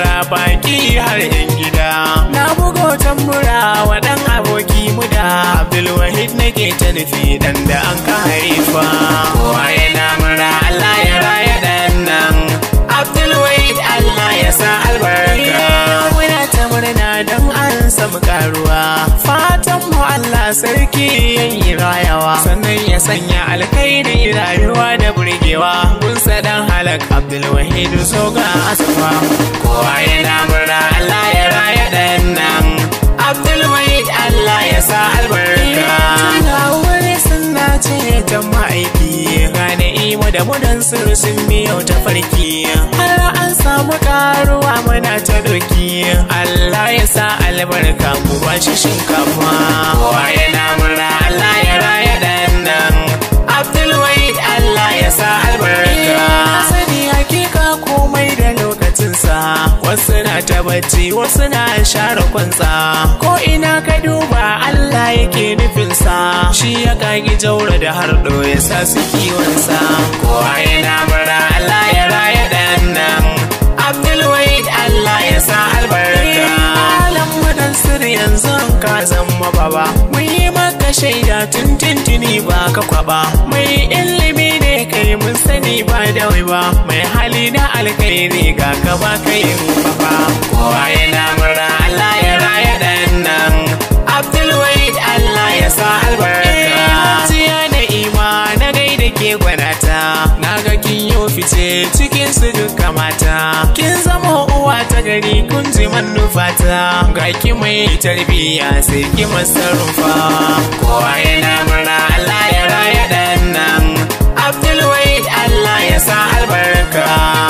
baki har yan gida na bugo tambura wa dan aboki mu da abdulwahid nake ta nufi dan da an ka haifa kowa yana mura allah ya raya dan nan abdulwahid allah ya sa albarka muna ta murna don an samu karuwa fatan mu allah sarki yayi rayawa sannan ya sanya alkhairi rayuwa da burgewa kun dan halak abdulwahid soga asafa kowa yana murna allah ya raya dan nan abdulwahid allah ya sa albarka wani sunna ce ta ma'aiki gane imo da mudan sirri sun biyo ta farki har an samu karuwa muna ta doki allah ya sa albarka mu ba shi shinkafa kowa yana murna allah ya raya dan nan abdulwahid allah ya sa albarka sani hakika komai da lokacinsa wasu na ta bacci wasu na share kwansa ko ina ka duba Allah yake nufinsa shi ya kagi jaura da hardo ya sa su kiwonsa kowa yana mura Allah ya raya dan nan Abdulwahid Allah ya sa albarka Alam wadan sirri yanzu ka zama baba mun yi maka shaida tun tintini ba ka kwaba mai ilimi ne kai mun sani ba da wai ba mai hali na alkhairi ga ka ba ka yin fafa kowa yana mura Allah ya raya dan nan Abdulwahid Allah ya sa albarka jiya da ima na gaida ke gwanata na ga kin yo fice cikin su duka mata kin zama uwa ta gari kun ji manufata ga ki mai tarbiyya sai ki masarufa kowa yana mura Allah ya raya dan nan Abdulwahid Allah ya sa albarka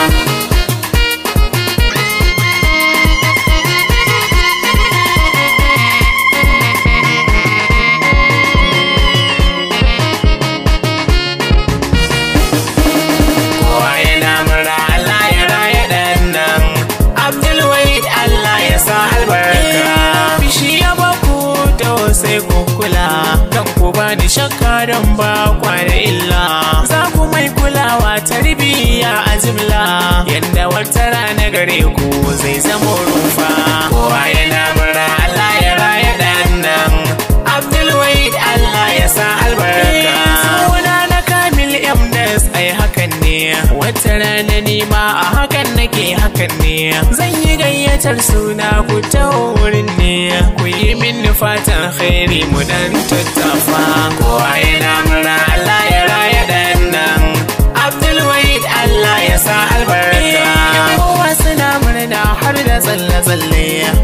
kowa yana mura Allah ya raya dan nan Abdulwahid Allah ya sa albarka Bishi ya baku da sai ku kula kan ku ba ni shakka don ba kwana illa za ku mai kulawa tarbiyya a jimla yadda wata rana gare ku zai zama rufa kowa yana mura Allah ya raya dan nan Abdulwahid Allah ya sa albarka suna na Kamil Yamdas ai hakan ne wata rana nima a hakan nake hakan ne zan yi gayyatar suna ku ta wurin ne ku yi min fatan khairi mu dan tattafa kowa yana murna Allah ya raya dan nan Abdulwahid Allah ya sa albarka kowa suna murna har da tsalle-tsalle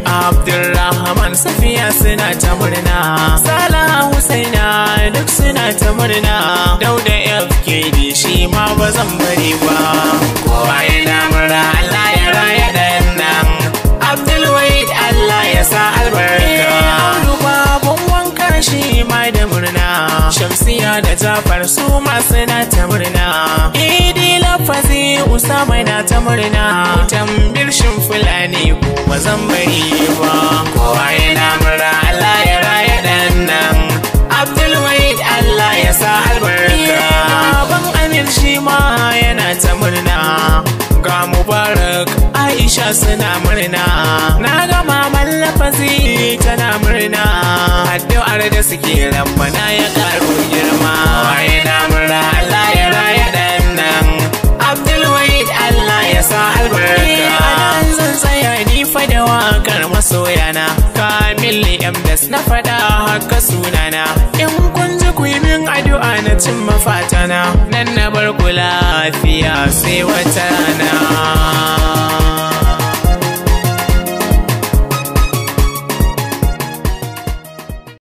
Abdulrahman Safiya suna ta murna Salah Husaina duk suna ta murna Dauda FKD shi ma ba zan bari ba kowa yana murna Allah ya raya dan nan Abdulwahid Allah ya sa albarka babun wanka shi ma da murna Shamsiya da Jafar su ma suna ta murna Idi lafazi Usama na ta murna Tambir shin Fulani ko ba zan bari ba kowa yana murna Allah ya raya dan nan Abdulwahid Allah ya sa albarka Baban Amir shi ma yana ta murna Ga Mubarak Aisha suna murna Na ga maman lafazi tana murna Addu'ar da suke rabbana ya karo girma yana murna Allah ya raya dan nan Abdulwahid Allah ya sa albarka Anan zan tsaya ni fa da wakar masoyana Kamil Yamdas na fada haka sunana In kun ji ku yi min addu'a na cin mafatana Nan na bar ku lafiya sai wata rana